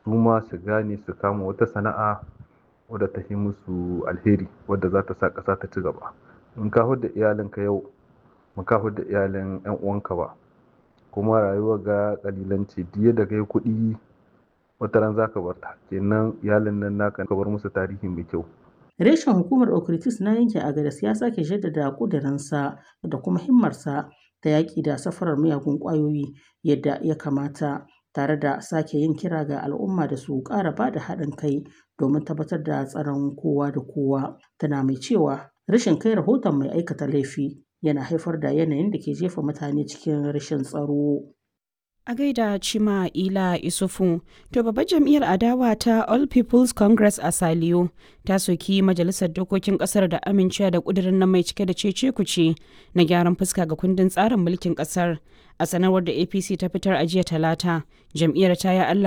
su ma su gane su kama wata sana'a wadda ta yi musu alheri wadda za ta sa ƙasa ta ci gaba in ka hudda iyalinka yau ba ka hudda iyalin 'yan uwanka ba kuma rayuwar ga kalilanci diya da kai kuɗi wata ran za ka bar ta kenan iyalin nan naka ka bar musu tarihi mai kyau Reshen hukumar Okritis na yankin Agadas ya sake jaddada ƙudurinsa da kuma himmarsa ta yaƙi da safarar miyagun ƙwayoyi yadda ya kamata tare da sake yin kira ga al'umma da su ƙara ba da haɗin kai domin tabbatar da tsaron kowa da kowa tana mai cewa rashin kai rahoton mai aikata laifi yana haifar da yanayin da ke jefa mutane cikin rashin tsaro. A gaida Chima Ila Isufu, to babbar jam'iyyar adawa ta All People's Congress a Saliyo ta soki majalisar dokokin kasar da amincewa da kudirin nan mai cike da cece kuce na gyaran fuska ga kundin tsarin mulkin kasar. A sanarwar da APC ta fitar a jiya talata, jam'iyyar ta yi Allah